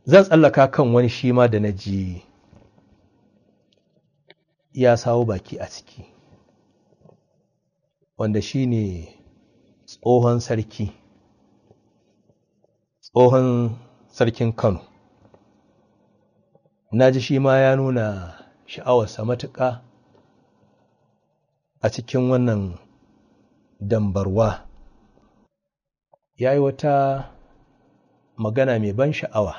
zan tsallaka kan wani shi ma da na ji ya sawo baki a ciki wanda shi ne tsohon sarki tsohon sarkin kano na ji shi ma ya nuna sha'awarsa matuƙa a cikin wannan dambarwa ya yi wata magana mai ban sha'awa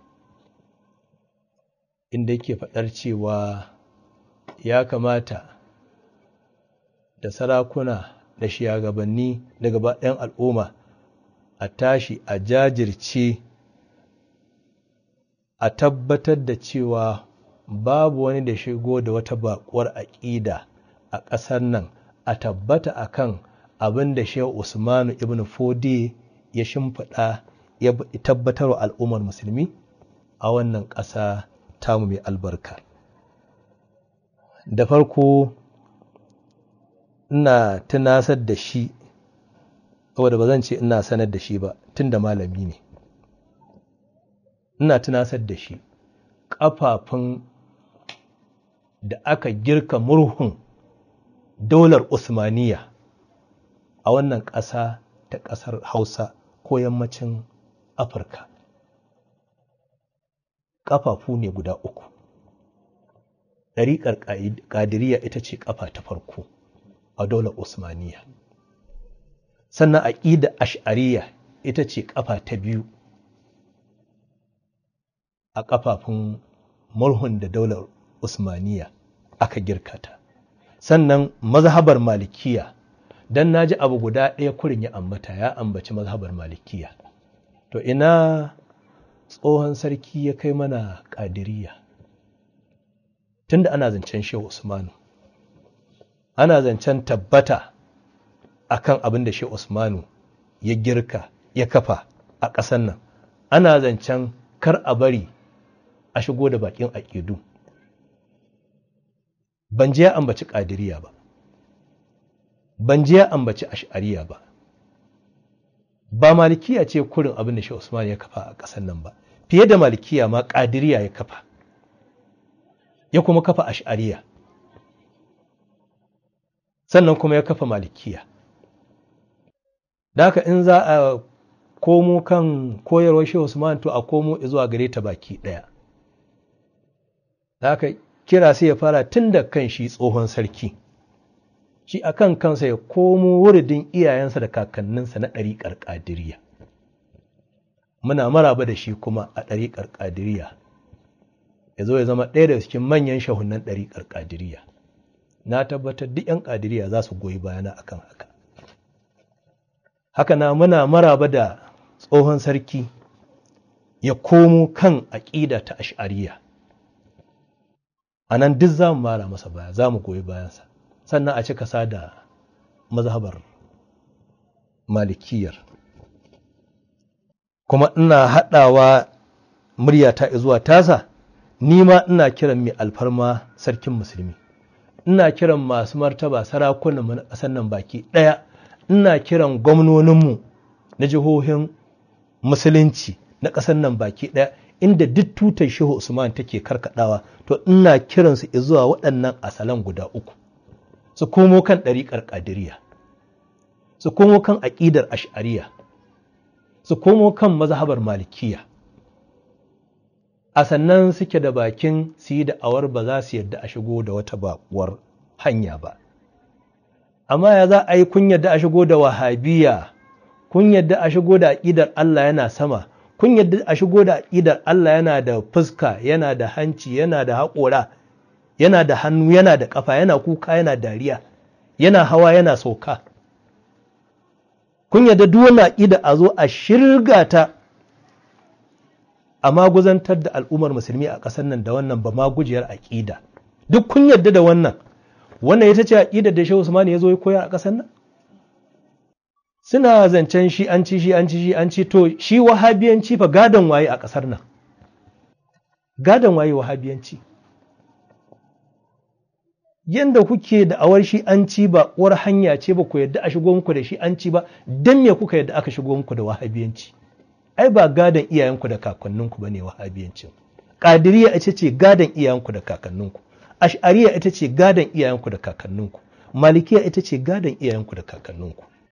inda yake faɗar cewa ya kamata da sarakuna da shugabanni da gaba ɗayan al'umma a tashi a jajirce a tabbatar da cewa babu wani da shigo da wata baƙuwar aƙida a ƙasar nan a tabbata akan abin da shehu usmanu ibn fodi ya shimfiɗa ya tabbatar wa al'ummar musulmi a wannan ƙasa tamu mai albarka da farko ina tunasar da shi saboda ba zan ce ina sanar da shi ba tun da malami ne ina tunasar da shi ƙafafun da aka girka murhun daular usmaniya a wannan ƙasa ta ƙasar hausa ko yammacin afirka ƙafafu ne guda uku ɗariƙar ƙadiriya ita ce ƙafa ta farko a daular usmaniya sannan aƙida ash'ariya ita ce ƙafa ta biyu a ƙafafun murhun da daular usmaniya aka girkata sannan mazhabar malikiya don na ji abu guda ɗaya kurin ya ambata ya ambaci mazhabar malikiya to ina tsohon sarki ya kai mana ƙadiriya tunda ana zancen shehu usmanu ana zancen tabbata akan abin da shehu usmanu ya girka ya kafa a ƙasar nan ana zancen kar a bari a shigo da bakin aƙidu ban je ya ambaci ƙadiriya ba ban je ya ambaci ash'ariya ba ba malikiya ce kurin abin da shi Usman ya kafa a ƙasar nan ba fiye da malikiya ma ƙadiriya ya kafa ya kuma kafa ash'ariya sannan kuma ya kafa malikiya da haka in za a komo kan koyarwar shi Usman to a komo zuwa gare ta baki ɗaya da haka kira sai ya fara tun da kan shi tsohon sarki shi a kan kansa ya komo wuridin iyayensa da kakanninsa na ɗariƙar ƙadiriya muna maraba da shi kuma a ɗariƙar ƙadiriya ya zo ya zama ɗaya daga cikin manyan shahunan ɗariƙar ƙadiriya na tabbatar duk 'yan ƙadiriya za su goyi bayana akan haka haka na muna maraba da tsohon sarki ya komo kan aƙida ta ash'ariya a nan duk za mu mara masa baya za mu goyi bayansa sannan a cika sa da mazhabar malikiyar kuma ina haɗawa muryata zuwa tasa ni ma ina kiran mai alfarma sarkin musulmi ina kiran masu martaba sarakunan na ƙasar nan baki ɗaya ina kiran gwamnoninmu na jihohin musulunci na ƙasar nan baki ɗaya inda duk tutar shehu usman take karkadawa to ina kiransu zuwa waɗannan asalan guda uku su komo kan ɗariƙar ƙadiriya su komo kan aƙidar ash'ariya su komo kan mazhabar malikiya a sannan suke da bakin su yi da'awar ba za su yadda a shigo da wata baƙuwar hanya ba amma ya za a yi kun yadda a shigo da wahabiya kun yadda a shigo da aƙidar Allah yana sama kun yadda a shigo da aƙidar Allah yana da fuska yana da hanci yana da haƙora yana da hannu yana da ƙafa yana kuka yana dariya yana hawa yana sauka kun yadda duk wani aƙida a zo a shirga ta a maguzantar da al'ummar musulmi a ƙasar nan da wannan ba magujiyar aƙida duk kun yadda da wannan wannan ita ce aƙidar da Shehu Usman ya zo ya koya a ƙasar nan suna zancen shi an ci shi an ci shi an ci to shi wahabiyanci fa gadon waye a ƙasar nan gadon waye wahabiyanci yanda kuke da awar shi an ci ba uwar hanya ce ba ku yadda a shigo muku da shi an ci ba dan me kuka yadda aka shigo muku da wahabiyanci ai ba gadon iyayenku da kakanninku ba ne wahabiyancin ƙadiriya ita ce gadon iyayenku da kakanninku ash'ariya ita ce gadon iyayenku da kakanninku malikiya ita ce gadon iyayenku da kakanninku